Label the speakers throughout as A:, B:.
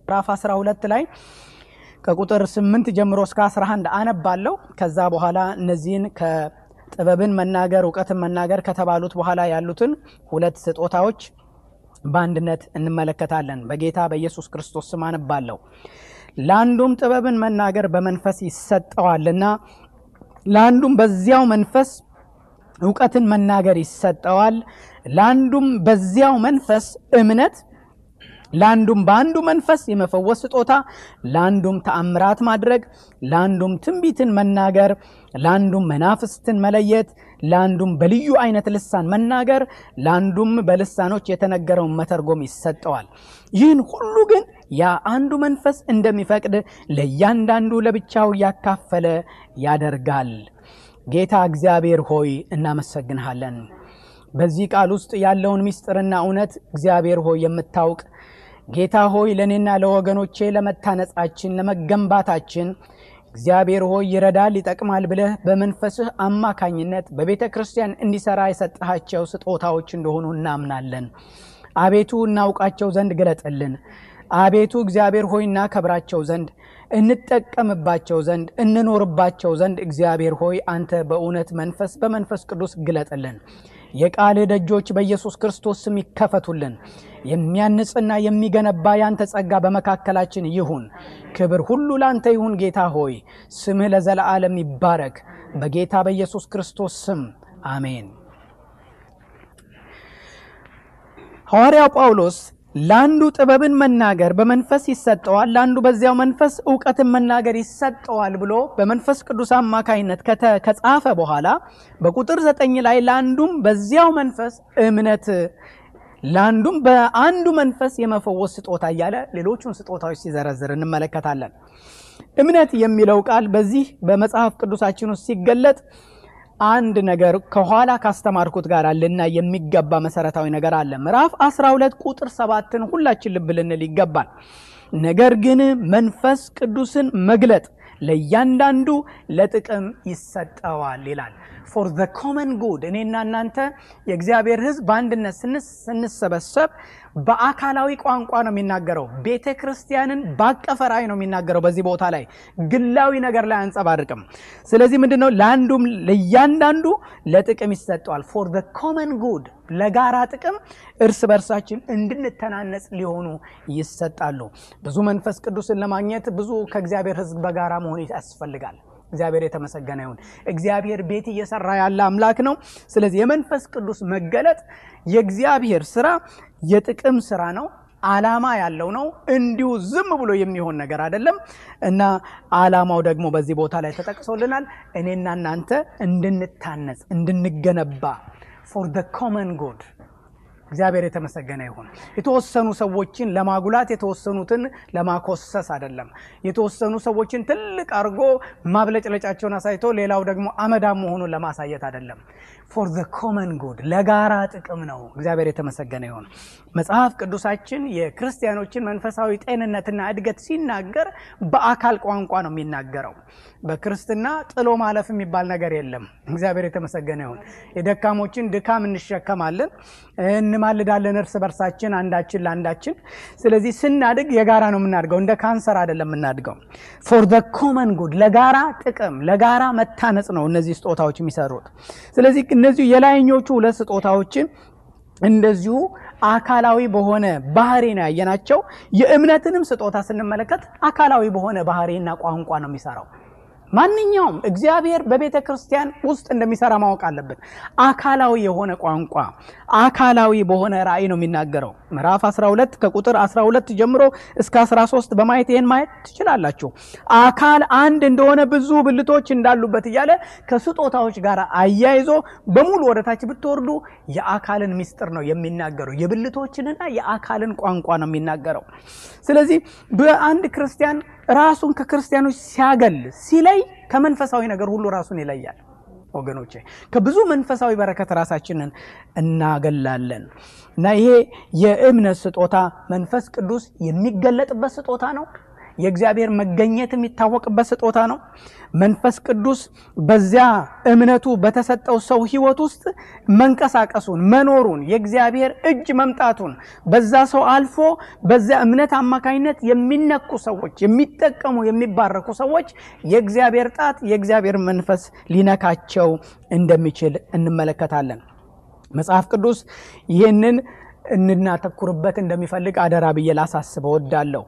A: ምዕራፍ 12 ላይ ከቁጥር 8 ጀምሮ እስከ 11 አነባለሁ። ከዛ በኋላ እነዚህን ከጥበብን መናገር እውቀትን መናገር ከተባሉት በኋላ ያሉትን ሁለት ስጦታዎች በአንድነት እንመለከታለን። በጌታ በኢየሱስ ክርስቶስ ስም አነባለሁ። ለአንዱም ጥበብን መናገር በመንፈስ ይሰጠዋልና ለአንዱም በዚያው መንፈስ እውቀትን መናገር ይሰጠዋል። ለአንዱም በዚያው መንፈስ እምነት ለአንዱም በአንዱ መንፈስ የመፈወስ ስጦታ፣ ለአንዱም ተአምራት ማድረግ፣ ለአንዱም ትንቢትን መናገር፣ ለአንዱም መናፍስትን መለየት፣ ለአንዱም በልዩ አይነት ልሳን መናገር፣ ለአንዱም በልሳኖች የተነገረውን መተርጎም ይሰጠዋል። ይህን ሁሉ ግን ያ አንዱ መንፈስ እንደሚፈቅድ ለእያንዳንዱ ለብቻው እያካፈለ ያደርጋል። ጌታ እግዚአብሔር ሆይ እናመሰግንሃለን። በዚህ ቃል ውስጥ ያለውን ምስጢርና እውነት እግዚአብሔር ሆይ የምታውቅ ጌታ ሆይ ለእኔና ለወገኖቼ ለመታነጻችን ለመገንባታችን እግዚአብሔር ሆይ ይረዳል፣ ይጠቅማል ብለህ በመንፈስህ አማካኝነት በቤተ ክርስቲያን እንዲሰራ የሰጠሃቸው ስጦታዎች እንደሆኑ እናምናለን። አቤቱ እናውቃቸው ዘንድ ግለጥልን። አቤቱ እግዚአብሔር ሆይ እናከብራቸው ዘንድ እንጠቀምባቸው ዘንድ እንኖርባቸው ዘንድ እግዚአብሔር ሆይ አንተ በእውነት መንፈስ በመንፈስ ቅዱስ ግለጥልን። የቃልህ ደጆች በኢየሱስ ክርስቶስ ስም ይከፈቱልን። የሚያንጽና የሚገነባ ያንተ ጸጋ በመካከላችን ይሁን። ክብር ሁሉ ላንተ ይሁን። ጌታ ሆይ ስምህ ለዘለዓለም ይባረክ። በጌታ በኢየሱስ ክርስቶስ ስም አሜን። ሐዋርያው ጳውሎስ ለአንዱ ጥበብን መናገር በመንፈስ ይሰጠዋል፣ ለአንዱ በዚያው መንፈስ እውቀትን መናገር ይሰጠዋል ብሎ በመንፈስ ቅዱስ አማካይነት ከጻፈ በኋላ በቁጥር ዘጠኝ ላይ ለአንዱም በዚያው መንፈስ እምነት፣ ለአንዱም በአንዱ መንፈስ የመፈወስ ስጦታ እያለ ሌሎቹን ስጦታዎች ሲዘረዝር እንመለከታለን። እምነት የሚለው ቃል በዚህ በመጽሐፍ ቅዱሳችን ውስጥ ሲገለጥ አንድ ነገር ከኋላ ካስተማርኩት ጋር ልና የሚገባ መሰረታዊ ነገር አለ። ምዕራፍ 12 ቁጥር ሰባትን ሁላችን ልብ ልንል ይገባል። ነገር ግን መንፈስ ቅዱስን መግለጥ ለእያንዳንዱ ለጥቅም ይሰጠዋል ይላል። ፎር ዘ ኮመን ጉድ እኔና እናንተ የእግዚአብሔር ሕዝብ በአንድነት ስንሰበሰብ በአካላዊ ቋንቋ ነው የሚናገረው። ቤተ ክርስቲያንን ባቀፈ ራእይ ነው የሚናገረው። በዚህ ቦታ ላይ ግላዊ ነገር ላይ አንጸባርቅም። ስለዚህ ምንድን ነው ለአንዱም ለእያንዳንዱ ለጥቅም ይሰጠዋል። ፎር ዘ ኮመን ጉድ ለጋራ ጥቅም እርስ በርሳችን እንድንተናነጽ ሊሆኑ ይሰጣሉ። ብዙ መንፈስ ቅዱስን ለማግኘት ብዙ ከእግዚአብሔር ሕዝብ በጋራ መሆን ያስፈልጋል። እግዚአብሔር የተመሰገነ ይሁን። እግዚአብሔር ቤት እየሰራ ያለ አምላክ ነው። ስለዚህ የመንፈስ ቅዱስ መገለጥ የእግዚአብሔር ስራ የጥቅም ስራ ነው። ዓላማ ያለው ነው። እንዲሁ ዝም ብሎ የሚሆን ነገር አይደለም እና ዓላማው ደግሞ በዚህ ቦታ ላይ ተጠቅሶልናል። እኔና እናንተ እንድንታነጽ እንድንገነባ ፎር ደ ኮመን ጉድ እግዚአብሔር የተመሰገነ ይሁን። የተወሰኑ ሰዎችን ለማጉላት የተወሰኑትን ለማኮሰስ አይደለም። የተወሰኑ ሰዎችን ትልቅ አድርጎ ማብለጭለጫቸውን አሳይቶ ሌላው ደግሞ አመዳም መሆኑን ለማሳየት አይደለም። ፎር ዘ ኮመን ጉድ ለጋራ ጥቅም ነው። እግዚአብሔር የተመሰገነ ይሁን። መጽሐፍ ቅዱሳችን የክርስቲያኖችን መንፈሳዊ ጤንነትና እድገት ሲናገር በአካል ቋንቋ ነው የሚናገረው። በክርስትና ጥሎ ማለፍ የሚባል ነገር የለም። እግዚአብሔር የተመሰገነ ይሁን። የደካሞችን ድካም እንሸከማለን፣ እንማልዳለን እርስ በርሳችን አንዳችን ለአንዳችን። ስለዚህ ስናድግ የጋራ ነው የምናድገው፣ እንደ ካንሰር አይደለም የምናድገው። ፎር ዘ ኮመን ጉድ ለጋራ ጥቅም ለጋራ መታነጽ ነው እነዚህ ስጦታዎች የሚሰሩት። ስለዚህ እነዚሁ የላይኞቹ ሁለት ስጦታዎችን እንደዚሁ አካላዊ በሆነ ባህሪ ነው ያየናቸው። የእምነትንም ስጦታ ስንመለከት አካላዊ በሆነ ባህሪና ቋንቋ ነው የሚሰራው። ማንኛውም እግዚአብሔር በቤተ ክርስቲያን ውስጥ እንደሚሰራ ማወቅ አለብን። አካላዊ የሆነ ቋንቋ አካላዊ በሆነ ራእይ ነው የሚናገረው። ምዕራፍ 12 ከቁጥር 12 ጀምሮ እስከ 13 በማየት ይህን ማየት ትችላላችሁ። አካል አንድ እንደሆነ ብዙ ብልቶች እንዳሉበት እያለ ከስጦታዎች ጋር አያይዞ በሙሉ ወደታች ብትወርዱ የአካልን ምስጢር ነው የሚናገረው። የብልቶችንና የአካልን ቋንቋ ነው የሚናገረው። ስለዚህ በአንድ ክርስቲያን ራሱን ከክርስቲያኖች ሲያገል ሲለይ ከመንፈሳዊ ነገር ሁሉ ራሱን ይለያል። ወገኖቼ ከብዙ መንፈሳዊ በረከት ራሳችንን እናገላለን እና ይሄ የእምነት ስጦታ መንፈስ ቅዱስ የሚገለጥበት ስጦታ ነው። የእግዚአብሔር መገኘት የሚታወቅበት ስጦታ ነው። መንፈስ ቅዱስ በዚያ እምነቱ በተሰጠው ሰው ሕይወት ውስጥ መንቀሳቀሱን፣ መኖሩን፣ የእግዚአብሔር እጅ መምጣቱን በዛ ሰው አልፎ በዚያ እምነት አማካኝነት የሚነኩ ሰዎች፣ የሚጠቀሙ የሚባረኩ ሰዎች የእግዚአብሔር ጣት የእግዚአብሔር መንፈስ ሊነካቸው እንደሚችል እንመለከታለን። መጽሐፍ ቅዱስ ይህንን እንድናተኩርበት እንደሚፈልግ አደራ ብዬ ላሳስብ እወዳለሁ።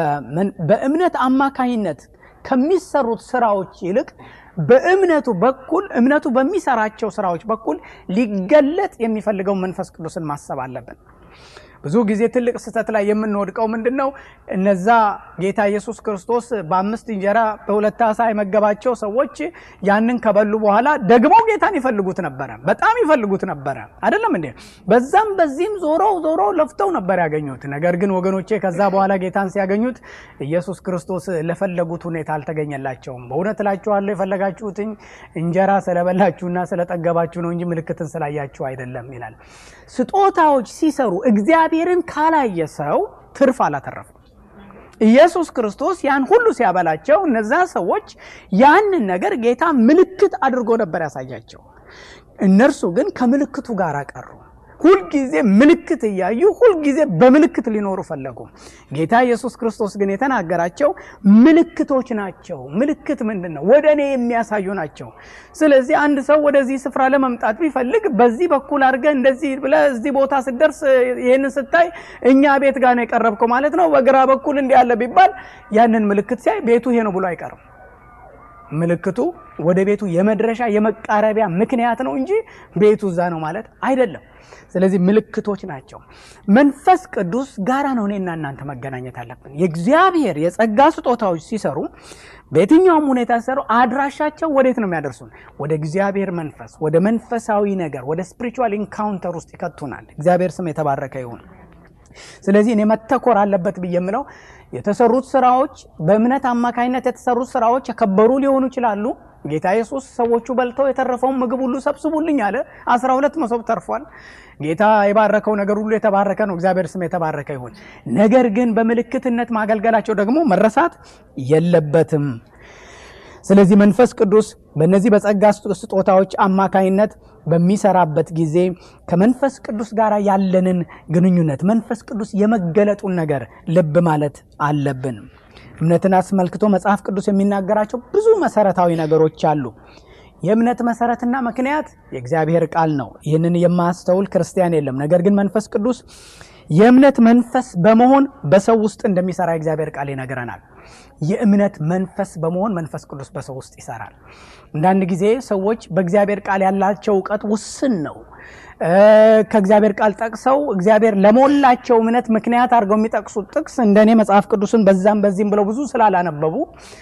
A: በእምነት አማካኝነት ከሚሰሩት ስራዎች ይልቅ በእምነቱ በኩል እምነቱ በሚሰራቸው ስራዎች በኩል ሊገለጥ የሚፈልገው መንፈስ ቅዱስን ማሰብ አለብን። ብዙ ጊዜ ትልቅ ስህተት ላይ የምንወድቀው ምንድን ነው? እነዛ ጌታ ኢየሱስ ክርስቶስ በአምስት እንጀራ በሁለት ዓሣ የመገባቸው ሰዎች ያንን ከበሉ በኋላ ደግሞ ጌታን ይፈልጉት ነበረ፣ በጣም ይፈልጉት ነበረ። አይደለም እንዴ? በዛም በዚህም ዞረው ዞረው ለፍተው ነበር ያገኙት። ነገር ግን ወገኖቼ ከዛ በኋላ ጌታን ሲያገኙት ኢየሱስ ክርስቶስ ለፈለጉት ሁኔታ አልተገኘላቸውም። በእውነት እላችኋለሁ የፈለጋችሁትኝ እንጀራ ስለበላችሁና ስለጠገባችሁ ነው እንጂ ምልክትን ስላያችሁ አይደለም ይላል። ስጦታዎች ሲሰሩ እግዚአብሔርን ካላየ ሰው ትርፍ አላተረፉም። ኢየሱስ ክርስቶስ ያን ሁሉ ሲያበላቸው እነዛ ሰዎች ያንን ነገር ጌታ ምልክት አድርጎ ነበር ያሳያቸው። እነርሱ ግን ከምልክቱ ጋር ቀሩ። ሁልጊዜ ምልክት እያዩ ሁልጊዜ በምልክት ሊኖሩ ፈለጉ። ጌታ ኢየሱስ ክርስቶስ ግን የተናገራቸው ምልክቶች ናቸው። ምልክት ምንድን ነው? ወደ እኔ የሚያሳዩ ናቸው። ስለዚህ አንድ ሰው ወደዚህ ስፍራ ለመምጣት ቢፈልግ በዚህ በኩል አድርገህ እንደዚህ ብለህ እዚህ ቦታ ስትደርስ ይህንን ስታይ እኛ ቤት ጋር ነው የቀረብከው ማለት ነው። በግራ በኩል እንዲህ ያለ ቢባል ያንን ምልክት ሲያይ ቤቱ ይሄ ነው ብሎ አይቀርም። ምልክቱ ወደ ቤቱ የመድረሻ የመቃረቢያ ምክንያት ነው እንጂ ቤቱ እዛ ነው ማለት አይደለም። ስለዚህ ምልክቶች ናቸው። መንፈስ ቅዱስ ጋራ ነው እኔና እናንተ መገናኘት አለብን። የእግዚአብሔር የጸጋ ስጦታዎች ሲሰሩ በየትኛውም ሁኔታ ሲሰሩ አድራሻቸው ወዴት ነው የሚያደርሱን? ወደ እግዚአብሔር መንፈስ፣ ወደ መንፈሳዊ ነገር፣ ወደ ስፒሪቹዋል ኢንካውንተር ውስጥ ይከቱናል። እግዚአብሔር ስም የተባረከ ይሁን። ስለዚህ እኔ መተኮር አለበት ብዬ የምለው የተሰሩት ስራዎች በእምነት አማካኝነት የተሰሩት ስራዎች የከበሩ ሊሆኑ ይችላሉ። ጌታ ኢየሱስ ሰዎቹ በልተው የተረፈውን ምግብ ሁሉ ሰብስቡልኝ አለ። አስራ ሁለት መሶብ ተርፏል። ጌታ የባረከው ነገር ሁሉ የተባረከ ነው። እግዚአብሔር ስም የተባረከ ይሁን። ነገር ግን በምልክትነት ማገልገላቸው ደግሞ መረሳት የለበትም። ስለዚህ መንፈስ ቅዱስ በእነዚህ በጸጋ ስጦታዎች አማካኝነት በሚሰራበት ጊዜ ከመንፈስ ቅዱስ ጋር ያለንን ግንኙነት መንፈስ ቅዱስ የመገለጡን ነገር ልብ ማለት አለብን። እምነትን አስመልክቶ መጽሐፍ ቅዱስ የሚናገራቸው ብዙ መሰረታዊ ነገሮች አሉ። የእምነት መሰረትና ምክንያት የእግዚአብሔር ቃል ነው። ይህንን የማያስተውል ክርስቲያን የለም። ነገር ግን መንፈስ ቅዱስ የእምነት መንፈስ በመሆን በሰው ውስጥ እንደሚሰራ የእግዚአብሔር ቃል ይነግረናል። የእምነት መንፈስ በመሆን መንፈስ ቅዱስ በሰው ውስጥ ይሰራል። አንዳንድ ጊዜ ሰዎች በእግዚአብሔር ቃል ያላቸው እውቀት ውስን ነው። ከእግዚአብሔር ቃል ጠቅሰው እግዚአብሔር ለሞላቸው እምነት ምክንያት አድርገው የሚጠቅሱት ጥቅስ እንደኔ መጽሐፍ ቅዱስን በዛም በዚህም ብለው ብዙ ስላላነበቡ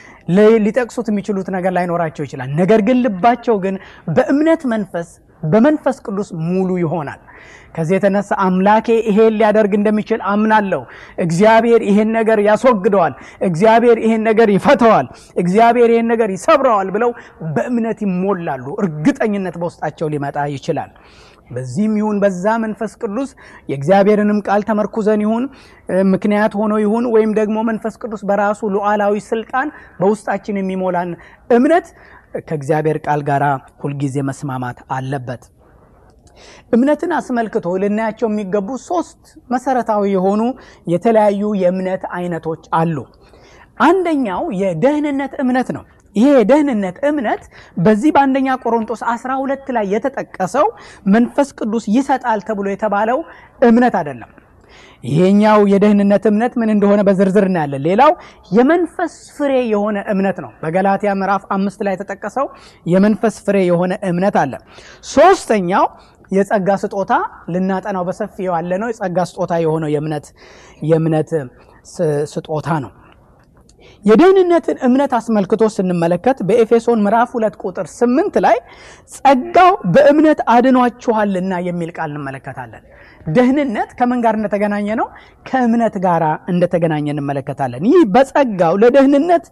A: ሊጠቅሱት የሚችሉት ነገር ላይኖራቸው ይችላል። ነገር ግን ልባቸው ግን በእምነት መንፈስ በመንፈስ ቅዱስ ሙሉ ይሆናል። ከዚህ የተነሳ አምላኬ ይሄን ሊያደርግ እንደሚችል አምናለሁ። እግዚአብሔር ይሄን ነገር ያስወግደዋል፣ እግዚአብሔር ይሄን ነገር ይፈተዋል፣ እግዚአብሔር ይሄን ነገር ይሰብረዋል ብለው በእምነት ይሞላሉ። እርግጠኝነት በውስጣቸው ሊመጣ ይችላል። በዚህም ይሁን በዛ መንፈስ ቅዱስ የእግዚአብሔርንም ቃል ተመርኩዘን ይሁን ምክንያት ሆኖ ይሁን ወይም ደግሞ መንፈስ ቅዱስ በራሱ ሉዓላዊ ስልጣን በውስጣችን የሚሞላን እምነት ከእግዚአብሔር ቃል ጋር ሁልጊዜ መስማማት አለበት። እምነትን አስመልክቶ ልናያቸው የሚገቡ ሶስት መሰረታዊ የሆኑ የተለያዩ የእምነት አይነቶች አሉ። አንደኛው የደህንነት እምነት ነው። ይሄ የደህንነት እምነት በዚህ በአንደኛ ቆሮንቶስ 12 ላይ የተጠቀሰው መንፈስ ቅዱስ ይሰጣል ተብሎ የተባለው እምነት አይደለም። ይሄኛው የደህንነት እምነት ምን እንደሆነ በዝርዝር እናያለን። ሌላው የመንፈስ ፍሬ የሆነ እምነት ነው። በገላትያ ምዕራፍ አምስት ላይ የተጠቀሰው የመንፈስ ፍሬ የሆነ እምነት አለ። ሶስተኛው የጸጋ ስጦታ ልናጠናው በሰፊው ያለ ነው። የጸጋ ስጦታ የሆነው የእምነት የእምነት ስጦታ ነው። የደህንነትን እምነት አስመልክቶ ስንመለከት በኤፌሶን ምዕራፍ ሁለት ቁጥር ስምንት ላይ ጸጋው በእምነት አድኗችኋልና የሚል ቃል እንመለከታለን። ደህንነት ከምን ጋር እንደተገናኘ ነው? ከእምነት ጋር እንደተገናኘ እንመለከታለን። ይህ በጸጋው ለደህንነት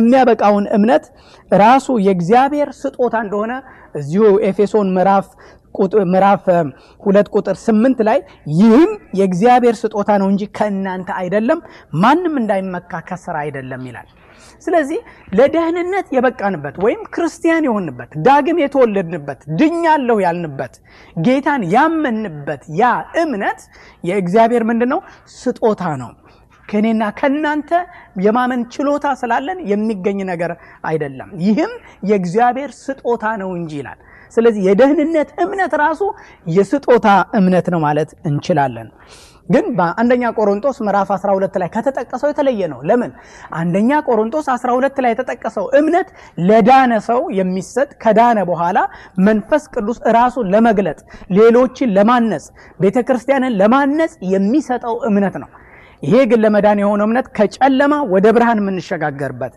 A: የሚያበቃውን እምነት ራሱ የእግዚአብሔር ስጦታ እንደሆነ እዚሁ ኤፌሶን ምዕራፍ ምዕራፍ ሁለት ቁጥር ስምንት ላይ ይህም የእግዚአብሔር ስጦታ ነው እንጂ ከእናንተ አይደለም፣ ማንም እንዳይመካ ከስራ አይደለም ይላል። ስለዚህ ለደህንነት የበቃንበት ወይም ክርስቲያን የሆንበት ዳግም የተወለድንበት ድኛለሁ ያልንበት ጌታን ያመንበት ያ እምነት የእግዚአብሔር ምንድን ነው? ስጦታ ነው። ከእኔና ከእናንተ የማመን ችሎታ ስላለን የሚገኝ ነገር አይደለም። ይህም የእግዚአብሔር ስጦታ ነው እንጂ ይላል። ስለዚህ የደህንነት እምነት ራሱ የስጦታ እምነት ነው ማለት እንችላለን። ግን በአንደኛ ቆሮንቶስ ምዕራፍ 12 ላይ ከተጠቀሰው የተለየ ነው። ለምን? አንደኛ ቆሮንቶስ 12 ላይ የተጠቀሰው እምነት ለዳነ ሰው የሚሰጥ ከዳነ በኋላ መንፈስ ቅዱስ ራሱን ለመግለጥ ሌሎችን ለማነጽ ቤተ ክርስቲያንን ለማነጽ የሚሰጠው እምነት ነው። ይሄ ግን ለመዳን የሆነው እምነት ከጨለማ ወደ ብርሃን የምንሸጋገርበት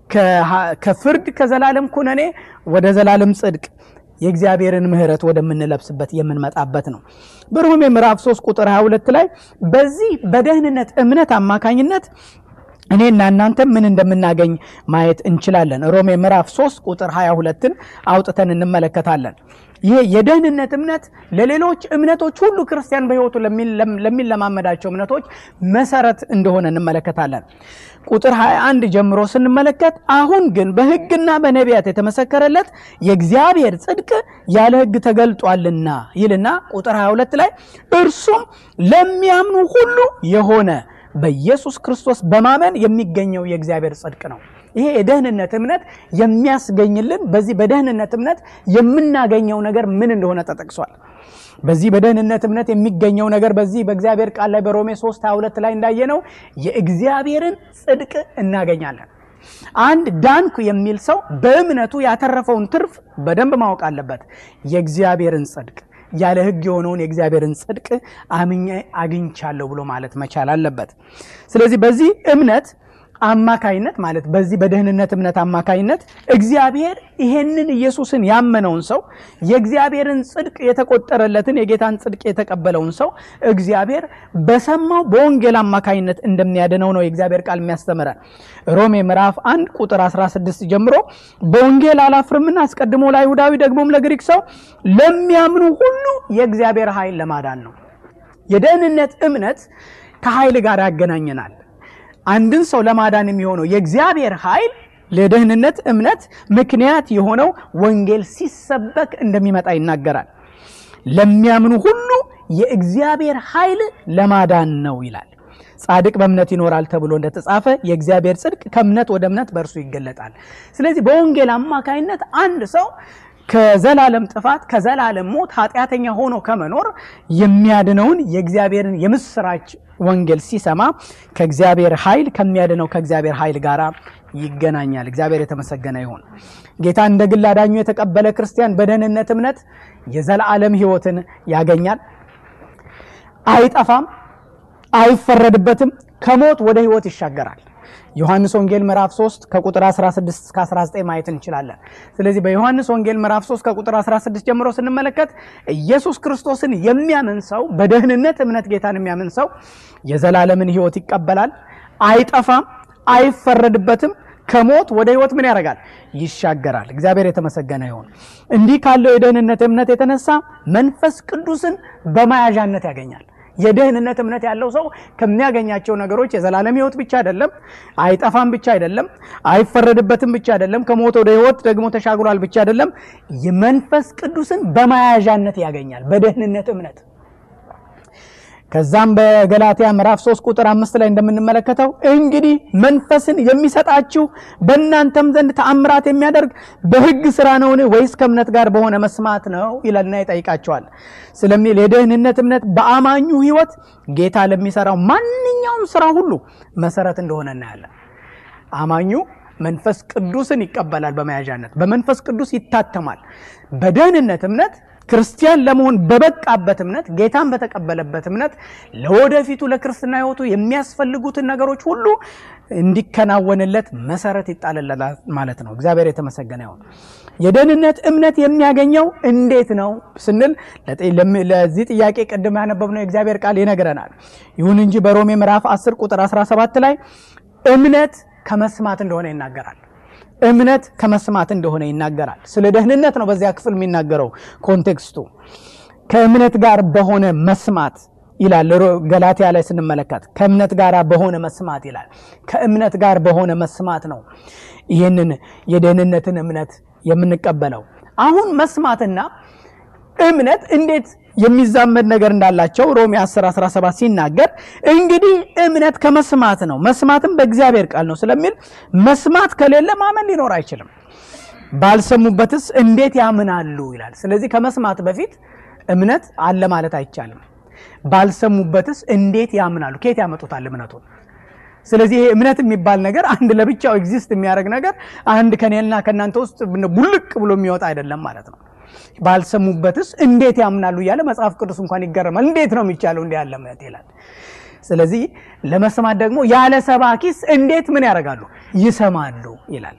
A: ከፍርድ ከዘላለም ኩነኔ ወደ ዘላለም ጽድቅ የእግዚአብሔርን ምሕረት ወደምንለብስበት የምንመጣበት ነው። በሮሜ ምዕራፍ 3 ቁጥር 22 ላይ በዚህ በደህንነት እምነት አማካኝነት እኔና እናንተ ምን እንደምናገኝ ማየት እንችላለን። ሮሜ ምዕራፍ 3 ቁጥር 22ን አውጥተን እንመለከታለን። ይሄ የደህንነት እምነት ለሌሎች እምነቶች ሁሉ ክርስቲያን በሕይወቱ ለሚለማመዳቸው እምነቶች መሰረት እንደሆነ እንመለከታለን። ቁጥር 21 ጀምሮ ስንመለከት አሁን ግን በሕግና በነቢያት የተመሰከረለት የእግዚአብሔር ጽድቅ ያለ ሕግ ተገልጧልና ይልና ቁጥር 22 ላይ እርሱም ለሚያምኑ ሁሉ የሆነ በኢየሱስ ክርስቶስ በማመን የሚገኘው የእግዚአብሔር ጽድቅ ነው። ይሄ የደህንነት እምነት የሚያስገኝልን በዚህ በደህንነት እምነት የምናገኘው ነገር ምን እንደሆነ ተጠቅሷል። በዚህ በደህንነት እምነት የሚገኘው ነገር በዚህ በእግዚአብሔር ቃል ላይ በሮሜ 3 22 ላይ እንዳየነው የእግዚአብሔርን ጽድቅ እናገኛለን። አንድ ዳንኩ የሚል ሰው በእምነቱ ያተረፈውን ትርፍ በደንብ ማወቅ አለበት። የእግዚአብሔርን ጽድቅ ያለ ሕግ የሆነውን የእግዚአብሔርን ጽድቅ አምኜ አግኝቻለሁ ብሎ ማለት መቻል አለበት። ስለዚህ በዚህ እምነት አማካይነት ማለት በዚህ በደህንነት እምነት አማካይነት እግዚአብሔር ይሄንን ኢየሱስን ያመነውን ሰው የእግዚአብሔርን ጽድቅ የተቆጠረለትን የጌታን ጽድቅ የተቀበለውን ሰው እግዚአብሔር በሰማው በወንጌል አማካይነት እንደሚያድነው ነው የእግዚአብሔር ቃል የሚያስተምረን። ሮሜ ምዕራፍ 1 ቁጥር 16 ጀምሮ በወንጌል አላፍርምና አስቀድሞ ለአይሁዳዊ ደግሞም ለግሪክ ሰው ለሚያምኑ ሁሉ የእግዚአብሔር ኃይል ለማዳን ነው። የደህንነት እምነት ከኃይል ጋር ያገናኘናል። አንድን ሰው ለማዳን የሚሆነው የእግዚአብሔር ኃይል ለደህንነት እምነት ምክንያት የሆነው ወንጌል ሲሰበክ እንደሚመጣ ይናገራል። ለሚያምኑ ሁሉ የእግዚአብሔር ኃይል ለማዳን ነው ይላል። ጻድቅ በእምነት ይኖራል ተብሎ እንደተጻፈ የእግዚአብሔር ጽድቅ ከእምነት ወደ እምነት በእርሱ ይገለጣል። ስለዚህ በወንጌል አማካይነት አንድ ሰው ከዘላለም ጥፋት ከዘላለም ሞት ኃጢአተኛ ሆኖ ከመኖር የሚያድነውን የእግዚአብሔርን የምስራች ወንጌል ሲሰማ ከእግዚአብሔር ኃይል ከሚያድነው ከእግዚአብሔር ኃይል ጋር ይገናኛል። እግዚአብሔር የተመሰገነ ይሁን። ጌታ እንደ ግል አዳኙ የተቀበለ ክርስቲያን በደህንነት እምነት የዘላለም ሕይወትን ያገኛል። አይጠፋም፣ አይፈረድበትም፣ ከሞት ወደ ሕይወት ይሻገራል። ዮሐንስ ወንጌል ምዕራፍ 3 ከቁጥር 16 እስከ 19 ማየት እንችላለን። ስለዚህ በዮሐንስ ወንጌል ምዕራፍ 3 ከቁጥር 16 ጀምሮ ስንመለከት ኢየሱስ ክርስቶስን የሚያምን ሰው በደህንነት እምነት ጌታን የሚያምን ሰው የዘላለምን ሕይወት ይቀበላል። አይጠፋም፣ አይፈረድበትም ከሞት ወደ ሕይወት ምን ያደርጋል? ይሻገራል። እግዚአብሔር የተመሰገነ ይሁን። እንዲህ ካለው የደህንነት እምነት የተነሳ መንፈስ ቅዱስን በመያዣነት ያገኛል። የደህንነት እምነት ያለው ሰው ከሚያገኛቸው ነገሮች የዘላለም ሕይወት ብቻ አይደለም፣ አይጠፋም ብቻ አይደለም፣ አይፈረድበትም ብቻ አይደለም፣ ከሞት ወደ ሕይወት ደግሞ ተሻግሯል ብቻ አይደለም፣ የመንፈስ ቅዱስን በመያዣነት ያገኛል በደህንነት እምነት። ከዛም በገላትያ ምዕራፍ 3 ቁጥር አምስት ላይ እንደምንመለከተው እንግዲህ መንፈስን የሚሰጣችሁ በእናንተም ዘንድ ተአምራት የሚያደርግ በሕግ ስራ ነውን ወይስ ከእምነት ጋር በሆነ መስማት ነው ይላልና ይጠይቃቸዋል። ስለሚል የደህንነት እምነት በአማኙ ሕይወት ጌታ ለሚሰራው ማንኛውም ስራ ሁሉ መሰረት እንደሆነ እናያለን። አማኙ መንፈስ ቅዱስን ይቀበላል በመያዣነት በመንፈስ ቅዱስ ይታተማል። በደህንነት እምነት ክርስቲያን ለመሆን በበቃበት እምነት ጌታን በተቀበለበት እምነት ለወደፊቱ ለክርስትና ሕይወቱ የሚያስፈልጉትን ነገሮች ሁሉ እንዲከናወንለት መሰረት ይጣልለታል ማለት ነው። እግዚአብሔር የተመሰገነ ይሁን። የደህንነት እምነት የሚያገኘው እንዴት ነው ስንል ለዚህ ጥያቄ ቅድም ያነበብነው የእግዚአብሔር ቃል ይነግረናል። ይሁን እንጂ በሮሜ ምዕራፍ 10 ቁጥር 17 ላይ እምነት ከመስማት እንደሆነ ይናገራል። እምነት ከመስማት እንደሆነ ይናገራል። ስለ ደህንነት ነው በዚያ ክፍል የሚናገረው ኮንቴክስቱ ከእምነት ጋር በሆነ መስማት ይላል። ገላትያ ላይ ስንመለከት ከእምነት ጋር በሆነ መስማት ይላል። ከእምነት ጋር በሆነ መስማት ነው ይህንን የደህንነትን እምነት የምንቀበለው። አሁን መስማትና እምነት እንዴት የሚዛመድ ነገር እንዳላቸው ሮሜ 10 17 ሲናገር እንግዲህ እምነት ከመስማት ነው፣ መስማትም በእግዚአብሔር ቃል ነው ስለሚል መስማት ከሌለ ማመን ሊኖር አይችልም። ባልሰሙበትስ እንዴት ያምናሉ ይላል። ስለዚህ ከመስማት በፊት እምነት አለ ማለት አይቻልም። ባልሰሙበትስ እንዴት ያምናሉ? ከየት ያመጡታል እምነቱን? ስለዚህ ይሄ እምነት የሚባል ነገር አንድ ለብቻው ኤግዚስት የሚያደርግ ነገር አንድ ከኔና ከእናንተ ውስጥ ቡልቅ ብሎ የሚወጣ አይደለም ማለት ነው። ባልሰሙበትስ እንዴት ያምናሉ እያለ መጽሐፍ ቅዱስ እንኳን ይገረማል። እንዴት ነው የሚቻለው እንዲህ ያለ እምነት ይላል። ስለዚህ ለመስማት ደግሞ ያለ ሰባኪስ እንዴት ምን ያደርጋሉ? ይሰማሉ ይላል።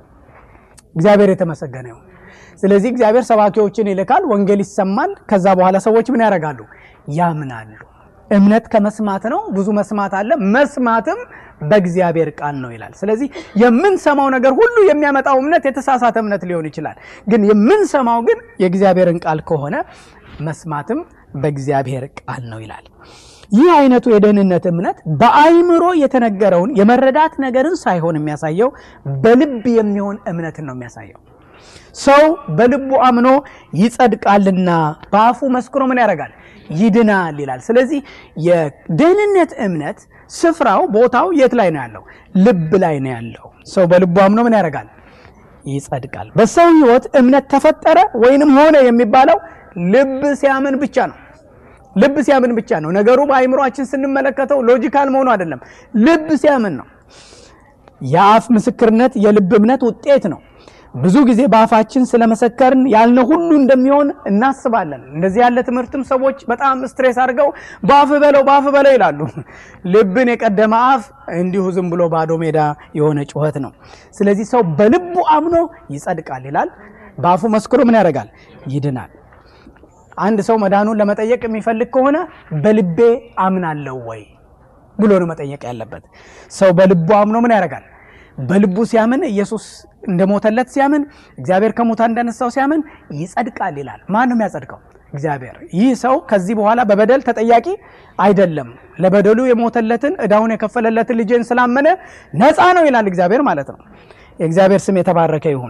A: እግዚአብሔር የተመሰገነ ይሁን። ስለዚህ እግዚአብሔር ሰባኪዎችን ይልካል፣ ወንጌል ይሰማል። ከዛ በኋላ ሰዎች ምን ያደርጋሉ? ያምናሉ። እምነት ከመስማት ነው። ብዙ መስማት አለ። መስማትም በእግዚአብሔር ቃል ነው ይላል። ስለዚህ የምንሰማው ነገር ሁሉ የሚያመጣው እምነት የተሳሳተ እምነት ሊሆን ይችላል። ግን የምንሰማው ግን የእግዚአብሔርን ቃል ከሆነ መስማትም በእግዚአብሔር ቃል ነው ይላል። ይህ አይነቱ የደህንነት እምነት በአይምሮ የተነገረውን የመረዳት ነገርን ሳይሆን የሚያሳየው በልብ የሚሆን እምነትን ነው የሚያሳየው። ሰው በልቡ አምኖ ይጸድቃልና በአፉ መስክሮ ምን ያደርጋል? ይድናል ይላል። ስለዚህ የደህንነት እምነት ስፍራው ቦታው የት ላይ ነው ያለው? ልብ ላይ ነው ያለው። ሰው በልቡ አምኖ ምን ያደርጋል? ይጸድቃል። በሰው ሕይወት እምነት ተፈጠረ ወይንም ሆነ የሚባለው ልብ ሲያምን ብቻ ነው። ልብ ሲያምን ብቻ ነው። ነገሩ በአይምሯችን ስንመለከተው ሎጂካል መሆኑ አይደለም። ልብ ሲያምን ነው። የአፍ ምስክርነት የልብ እምነት ውጤት ነው። ብዙ ጊዜ በአፋችን ስለመሰከርን ያልነው ሁሉ እንደሚሆን እናስባለን። እንደዚህ ያለ ትምህርትም ሰዎች በጣም ስትሬስ አድርገው በአፍ በለው በአፍ በለው ይላሉ። ልብን የቀደመ አፍ እንዲሁ ዝም ብሎ ባዶ ሜዳ የሆነ ጩኸት ነው። ስለዚህ ሰው በልቡ አምኖ ይጸድቃል ይላል። በአፉ መስክሮ ምን ያደርጋል? ይድናል። አንድ ሰው መዳኑን ለመጠየቅ የሚፈልግ ከሆነ በልቤ አምናለሁ ወይ ብሎ ነው መጠየቅ ያለበት። ሰው በልቡ አምኖ ምን ያደርጋል? በልቡ ሲያምን ኢየሱስ እንደሞተለት ሲያምን እግዚአብሔር ከሙታን እንዳነሳው ሲያምን ይጸድቃል ይላል። ማን ነው የሚያጸድቀው? እግዚአብሔር። ይህ ሰው ከዚህ በኋላ በበደል ተጠያቂ አይደለም። ለበደሉ የሞተለትን ዕዳውን የከፈለለትን ልጄን ስላመነ ነፃ ነው ይላል እግዚአብሔር ማለት ነው። የእግዚአብሔር ስም የተባረከ ይሁን።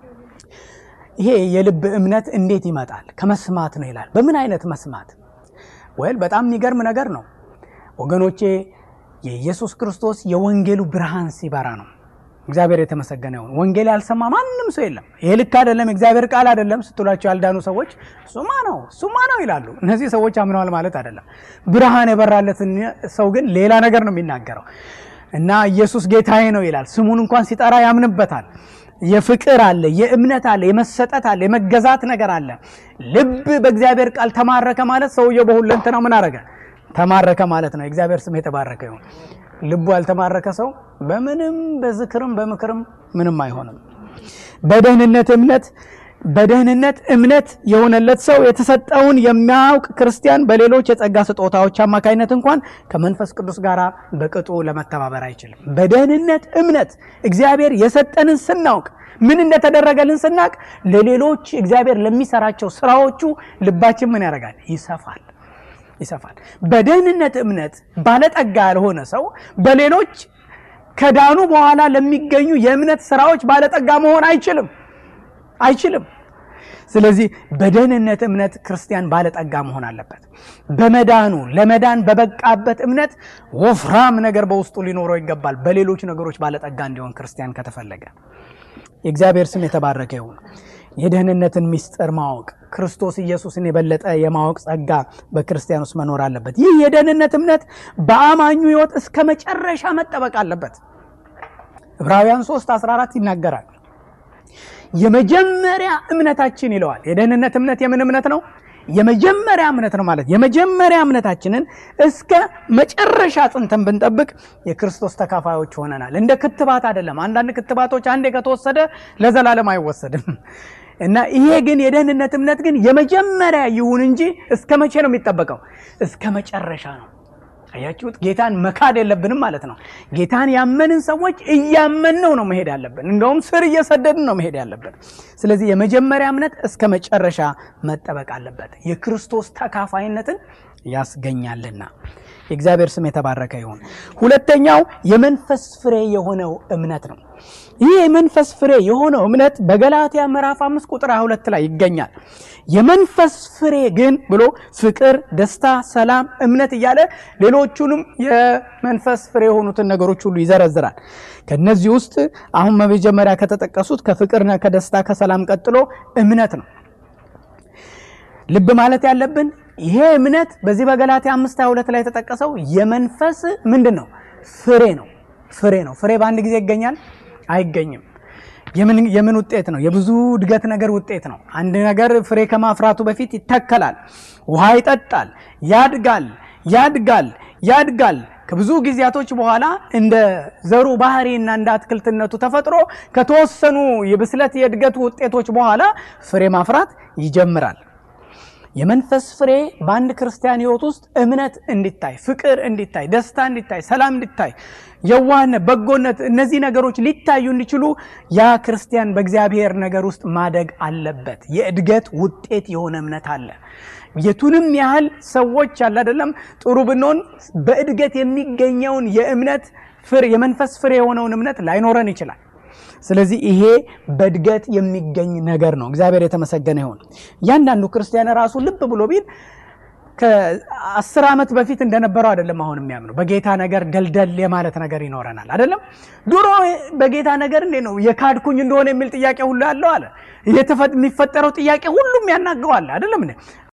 A: ይሄ የልብ እምነት እንዴት ይመጣል? ከመስማት ነው ይላል። በምን አይነት መስማት? ወይል በጣም የሚገርም ነገር ነው ወገኖቼ። የኢየሱስ ክርስቶስ የወንጌሉ ብርሃን ሲበራ ነው። እግዚአብሔር የተመሰገነ ይሁን። ወንጌል ያልሰማ ማንም ሰው የለም። ይሄ ልክ አይደለም፣ እግዚአብሔር ቃል አይደለም ስትሏቸው ያልዳኑ ሰዎች ሱማ ነው ሱማ ነው ይላሉ። እነዚህ ሰዎች አምነዋል ማለት አይደለም። ብርሃን የበራለትን ሰው ግን ሌላ ነገር ነው የሚናገረው እና ኢየሱስ ጌታዬ ነው ይላል። ስሙን እንኳን ሲጠራ ያምንበታል። የፍቅር አለ፣ የእምነት አለ፣ የመሰጠት አለ፣ የመገዛት ነገር አለ። ልብ በእግዚአብሔር ቃል ተማረከ ማለት ሰውየው በሁለንተናው ምን አረገ? ተማረከ ማለት ነው። የእግዚአብሔር ስም የተባረከ ይሁን። ልቡ ያልተማረከ ሰው በምንም በዝክርም በምክርም ምንም አይሆንም። በደህንነት እምነት በደህንነት እምነት የሆነለት ሰው የተሰጠውን የሚያውቅ ክርስቲያን በሌሎች የጸጋ ስጦታዎች አማካኝነት እንኳን ከመንፈስ ቅዱስ ጋር በቅጡ ለመተባበር አይችልም። በደህንነት እምነት እግዚአብሔር የሰጠንን ስናውቅ ምን እንደተደረገልን ስናውቅ ለሌሎች እግዚአብሔር ለሚሰራቸው ስራዎቹ ልባችን ምን ያደርጋል? ይሰፋል ይሰፋል። በደህንነት እምነት ባለጠጋ ያልሆነ ሰው በሌሎች ከዳኑ በኋላ ለሚገኙ የእምነት ስራዎች ባለጠጋ መሆን አይችልም አይችልም። ስለዚህ በደህንነት እምነት ክርስቲያን ባለጠጋ መሆን አለበት። በመዳኑ ለመዳን በበቃበት እምነት ወፍራም ነገር በውስጡ ሊኖረው ይገባል። በሌሎች ነገሮች ባለጠጋ እንዲሆን ክርስቲያን ከተፈለገ የእግዚአብሔር ስም የተባረከ ይሁን። የደህንነትን ምስጢር ማወቅ ክርስቶስ ኢየሱስን የበለጠ የማወቅ ጸጋ በክርስቲያን ውስጥ መኖር አለበት። ይህ የደህንነት እምነት በአማኙ ሕይወት እስከ መጨረሻ መጠበቅ አለበት። ዕብራውያን 3 14 ይናገራል። የመጀመሪያ እምነታችን ይለዋል። የደህንነት እምነት የምን እምነት ነው? የመጀመሪያ እምነት ነው ማለት የመጀመሪያ እምነታችንን እስከ መጨረሻ ጽንተን ብንጠብቅ የክርስቶስ ተካፋዮች ሆነናል። እንደ ክትባት አይደለም። አንዳንድ ክትባቶች አንዴ ከተወሰደ ለዘላለም አይወሰድም እና ይሄ ግን የደህንነት እምነት ግን የመጀመሪያ ይሁን እንጂ እስከ መቼ ነው የሚጠበቀው? እስከ መጨረሻ ነው። አያችሁት? ጌታን መካድ የለብንም ማለት ነው። ጌታን ያመንን ሰዎች እያመንነው ነው መሄድ ያለብን። እንደውም ስር እየሰደድን ነው መሄድ ያለብን። ስለዚህ የመጀመሪያ እምነት እስከ መጨረሻ መጠበቅ አለበት፣ የክርስቶስ ተካፋይነትን ያስገኛልና። የእግዚአብሔር ስም የተባረከ ይሁን። ሁለተኛው የመንፈስ ፍሬ የሆነው እምነት ነው። ይህ የመንፈስ ፍሬ የሆነው እምነት በገላትያ ምዕራፍ አምስት ቁጥር 22 ላይ ይገኛል። የመንፈስ ፍሬ ግን ብሎ ፍቅር፣ ደስታ፣ ሰላም፣ እምነት እያለ ሌሎቹንም የመንፈስ ፍሬ የሆኑትን ነገሮች ሁሉ ይዘረዝራል። ከነዚህ ውስጥ አሁን በመጀመሪያ ከተጠቀሱት ከፍቅርና ከደስታ ከሰላም ቀጥሎ እምነት ነው። ልብ ማለት ያለብን ይሄ እምነት በዚህ በገላትያ አምስት ሃያ ሁለት ላይ የተጠቀሰው የመንፈስ ምንድን ነው? ፍሬ ነው። ፍሬ ነው። ፍሬ በአንድ ጊዜ ይገኛል? አይገኝም። የምን ውጤት ነው? የብዙ እድገት ነገር ውጤት ነው። አንድ ነገር ፍሬ ከማፍራቱ በፊት ይተከላል፣ ውሃ ይጠጣል፣ ያድጋል፣ ያድጋል፣ ያድጋል። ከብዙ ጊዜያቶች በኋላ እንደ ዘሩ ባህሪና እንደ አትክልትነቱ ተፈጥሮ ከተወሰኑ የብስለት የእድገቱ ውጤቶች በኋላ ፍሬ ማፍራት ይጀምራል። የመንፈስ ፍሬ በአንድ ክርስቲያን ሕይወት ውስጥ እምነት እንዲታይ፣ ፍቅር እንዲታይ፣ ደስታ እንዲታይ፣ ሰላም እንዲታይ፣ የዋህነት፣ በጎነት እነዚህ ነገሮች ሊታዩ እንዲችሉ ያ ክርስቲያን በእግዚአብሔር ነገር ውስጥ ማደግ አለበት። የእድገት ውጤት የሆነ እምነት አለ። የቱንም ያህል ሰዎች ያለ አይደለም ጥሩ ብንሆን በእድገት የሚገኘውን የእምነት ፍሬ የመንፈስ ፍሬ የሆነውን እምነት ላይኖረን ይችላል። ስለዚህ ይሄ በእድገት የሚገኝ ነገር ነው። እግዚአብሔር የተመሰገነ ይሁን። እያንዳንዱ ክርስቲያን ራሱ ልብ ብሎ ቢል ከአስር ዓመት በፊት እንደነበረው አይደለም አሁን የሚያምነው። በጌታ ነገር ደልደል የማለት ነገር ይኖረናል አይደለም። ድሮ በጌታ ነገር እንዴ ነው የካድኩኝ እንደሆነ የሚል ጥያቄ ሁሉ ያለው አለ። የሚፈጠረው ጥያቄ ሁሉም ያናገዋል አይደለም።